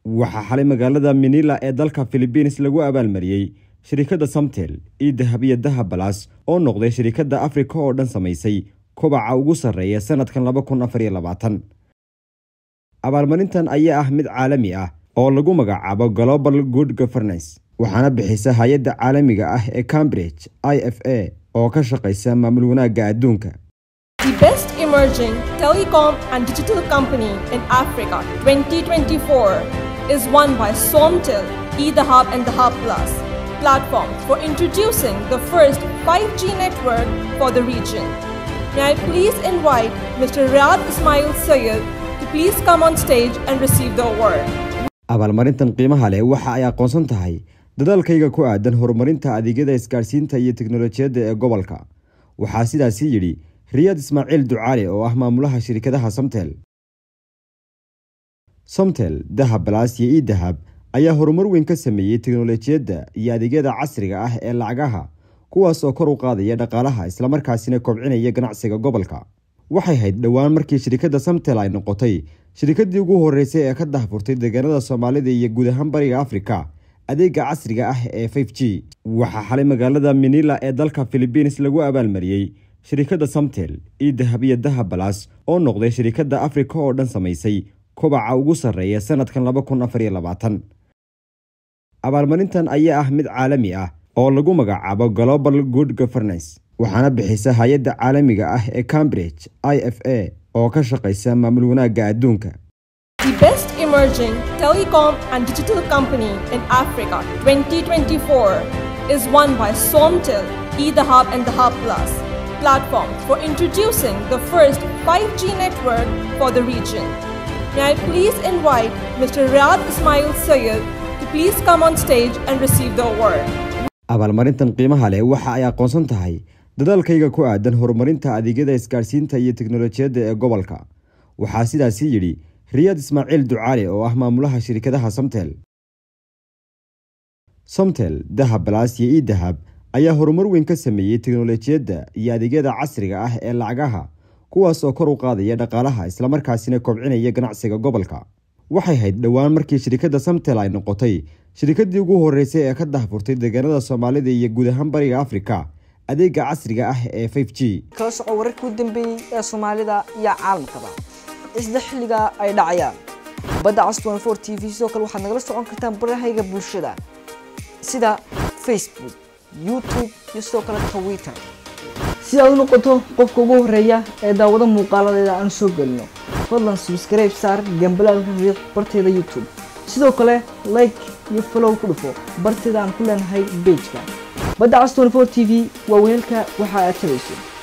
waxaa xalay magaalada manila ee dalka philibiins lagu abaalmariyey shirikadda samtel io dahab iyo dahab balas oo noqday shirikadda afrika oo dhan samaysay kobaca ugu sarreeya sanadkan laba kun afar iyo labaatan abaalmarintan ayaa ah mid caalami ah oo lagu magacaabo global good governance waxaana bixisa hay-adda caalamiga ah ee cambridge i f a oo ka shaqaysa maamul wanaagga adduunka The best emerging telecom and digital company in Africa 2024 is won by Somtel, eTheHub and the Hub Plus platform for introducing the first 5G network for the region. May I please invite Mr. Riyad Ismail Sayed to please come on stage and receive the award. abaalmarintan qiimaha leh waxa ay aqoonsan tahay dadaalkayga ku aadan horumarinta adeegyada isgaadhsiinta iyo teknolojiyadda ee gobolka waxaa sidaasi yidhi riyaad ismaaciil ducaale oo ah maamulaha shirikadaha somtel somtel dahab balas iyo io dahab ayaa horumar weyn ka sameeyey teknolojiyadda iyo adeegyada casriga ah ee lacagaha kuwaas oo kor u qaadaya dhaqaalaha islamarkaasina kobcinaya ganacsiga gobolka waxay hayd dhowaan markii shirikadda somtel ay noqotay shirikadii ugu horeysay ee ka dahfurtay deegaanada soomaalida iyo guud ahaan bariga afrika adeega casriga ah ee f g waxaa xalay magaalada manila ee dalka philibiins lagu abaalmariyey shirikadda somtel io dahab iyo dahab balas oo noqday shirikadda afrika oo dhan samaysay kobaca ugu sarreeya sanadkan laba kun afar iyo labaatan abaalmarintan ayaa ah mid caalami ah oo lagu magacaabo global good governance waxaana bixisa hay-adda caalamiga ah ee cambridge i f a oo ka shaqaysa maamul wanaagga adduunka The best emerging telecom and digital company in Africa 2024 is won by Somtel, eTheHub and the Hub Plus platform for introducing the first 5G network for the region. May I please invite Mr. Riyad Ismail Sayed to please come on stage and receive the award. abaalmarintan qiimaha leh waxa ay aqoonsan tahay dadaalkayga ku aadan horumarinta adeegyada isgaadhsiinta iyo teknolojiyadda ee gobolka waxaa sidaasi yidhi riyaad ismaaciil ducaale oo ah maamulaha shirikadaha somtel somtel dahab balas iyo io dahab ayaa horumar weyn ka sameeyey teknolojiyadda iyo adeegyada casriga ah ee lacagaha kuwaas oo kor u qaadaya dhaqaalaha islamarkaasina kobcinaya ganacsiga gobolka waxay hayd dhowaan markii shirikadda somtel ay noqotay shirikadii ugu horeysay ee ka dahfurtay deegaanada soomaalida iyo guud ahaan bariga afrika adeega casriga ah ee f g kala soco wararkii u dambeeyey ee soomaalida iyo caalamkaba isla xilliga ay dhacayaan badda cas t v sidoo kale waxaad nagala socon kartaan barahayga bulshada sida facebook youtube iyo sidoo kale twitter si aad u noqoto qofka ugu horeeya ee daawado muuqaaladeeda aan soo gelino fadlan subscribe saar gambalaalka riiq barteeda youtube sidoo kale like iyo follow ku dhufo barteeda aan ku leenahay bejka badda cas t v waa weelka waxa aad tabayso